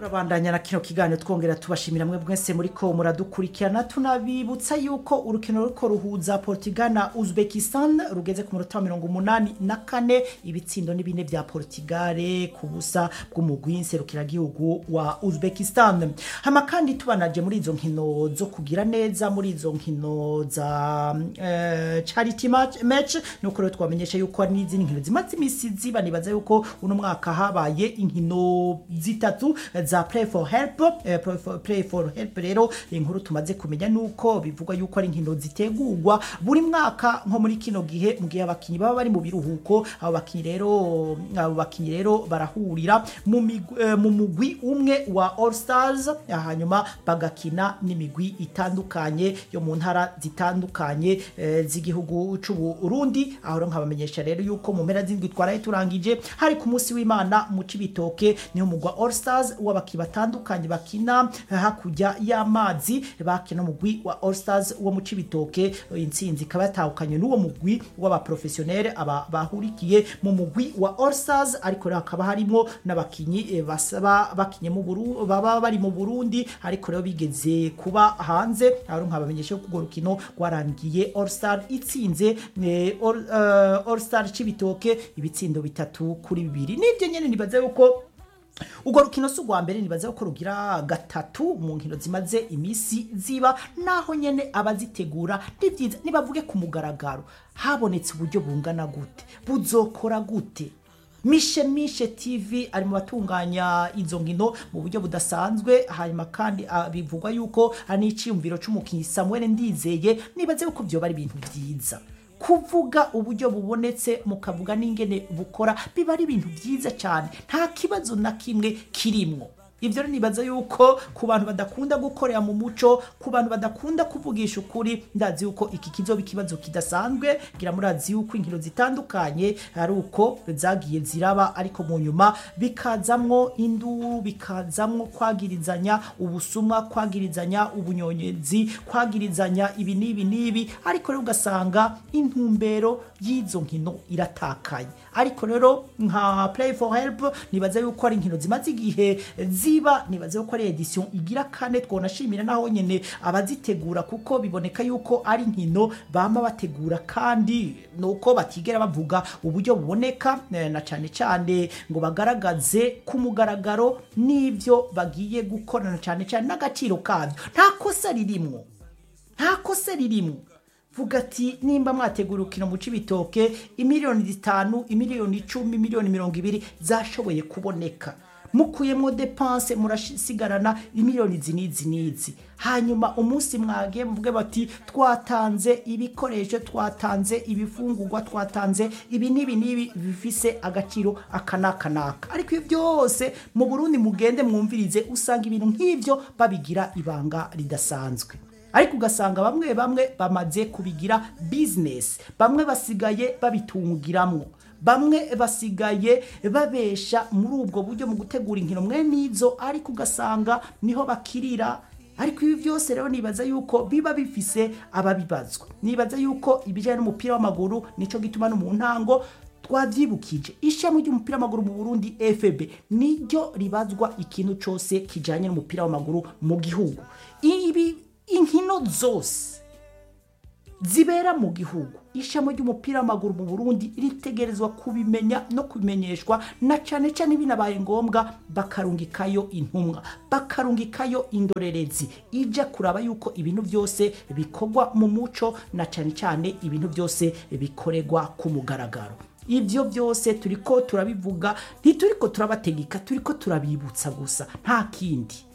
turabandanya na kino kiganiro twongera tubashimira mwe mwese muri ko muradukurikirana tunabibutsa yuko urukino ruriko ruhuza Portugal na Uzbekistan rugeze ku munota wa mirongo umunani na kane ibitsindo ni bine vya Portugal ku busa bw'umugwi nserukiragihugu wa Uzbekistan hama kandi tubanaje muri izo nkino zo kugira neza muri izo nkino za eh, charity match, match nuko rero twamenyesha yuko hari n'izindi nkino zimaze imisi ziba nibaza yuko uno mwaka habaye inkino zitatu za play for help eh, play, for, play for help rero inkuru tumaze kumenya nuko bivugwa yuko ari inkino zitegurwa buri mwaka nko muri kino gihe mu gihe abakinyi baba bari mu biruhuko abo bakinyi rero abo bakinyi rero barahurira mu migwi- eh, mu mugwi umwe wa All Stars hanyuma bagakina n'imigwi itandukanye yo mu ntara zitandukanye eh, z'igihugu c'u Burundi aho rero nkabamenyesha rero yuko mu mpera z'indwi twaraye turangije hari ku munsi w'Imana mu Cibitoke niho mugwa All Stars w'abaki batandukanye bakina hakurya y'amazi bakina mugwi wa All Stars wo mu Cibitoke intsinzi ikaba yatahukanye n'uwo mugwi w'abaprofessionnel aba bahurikiye mu mugwi wa All Stars ariko rero hakaba harimo n'abakinyi eh, basaba bakinye mu Burundi baba bari mu Burundi ariko rero bigeze kuba hanze aho nkabamenyesha ko urwo rukino rwarangiye All Star itsinze eh, All, eh, All Star Cibitoke ibitsindo bitatu kuri bibiri nibyo nyene nibaza yuko urwo rukino si urwa mbere nibaza ko rugira gatatu mu nkino zimaze imisi ziba naho nyene abazitegura ni byiza nibavuge ku mugaragaro habonetse uburyo bungana gute buzokora gute mishe mishe tv ari mu batunganya izo nkino mu buryo budasanzwe hanyuma kandi ah, bivugwa yuko ari n'iciyumviro c'umukinyi samuel ndizeye nibaze yuko vyoba ari ibintu vyiza kuvuga uburyo bubonetse mukavuga n'ingene bukora biba ari ibintu byiza cyane nta kibazo na kimwe kirimwo ibyo rero nibaza yuko ku bantu badakunda gukorera mu muco ku bantu badakunda kuvugisha ukuri ndazi yuko iki kizoba ikibazo kidasanzwe gira murazi yuko inkino zitandukanye ari uko zagiye ziraba ariko mu nyuma bikazamwo induru bikazamwo kwagirizanya ubusumwa kwagirizanya ubunyonyezi kwagirizanya ibi n'ibi n'ibi ariko rero ugasanga intumbero y'izo nkino iratakaye ariko rero nka play for help nibaza yuko ari inkino zimaze igihe ziba nibaza yuko ari edition igira kane twonashimira naho nyene abazitegura kuko biboneka yuko ari inkino bama bategura kandi nuko batigera bavuga uburyo buboneka eh, na cane cane ngo bagaragaze ku mugaragaro n'ivyo bagiye gukorana cane cane n'agaciro kavyo nta kosa ririmwo nta kosa ririmwo vuga ati nimba mwategura urukino mu cibitoke imiliyoni zitanu imiliyoni icumi imiliyoni mirongo ibiri zashoboye kuboneka mukuyemo depanse murasigarana imiliyoni izi n'izi n'izi hanyuma umunsi mwagiye muvuge bati twatanze ibikoresho twatanze ibifungurwa twatanze ibi n'ibi n'ibi bifise agaciro aka n'aka n'aka ariko ibyo byose mu burundi mugende mwumvirize usanga ibintu nk'ibyo babigira ibanga ridasanzwe ariko ugasanga bamwe bamwe bamaze kubigira bizinesi bamwe basigaye babitungiramwo bamwe basigaye babesha muri ubwo buryo mu gutegura inkino mwe n'izo ariko ugasanga niho bakirira ariko ibi byose rero nibaza yuko biba bifise ababibazwa nibaza yuko ibijyanye n'umupira w'amaguru nico gituma no mu ntango twavyibukije ishami ry'umupira w'amaguru mu Burundi FB niryo ribazwa ikintu cose kijanye n'umupira w'amaguru mu gihugu ibi inkino zose zibera mu gihugu ishami ry'umupira w'amaguru mu Burundi ritegerezwa kubimenya no kubimenyeshwa na cane cane binabaye ngombwa bakarungikayo intumwa bakarungikayo indorerezi ija kuraba yuko ibintu byose bikorwa mu muco na cane cane ibintu byose bikorerwa ku mugaragaro ibyo byose turiko turabivuga ntituriko turabategeka turiko turabibutsa gusa nta kindi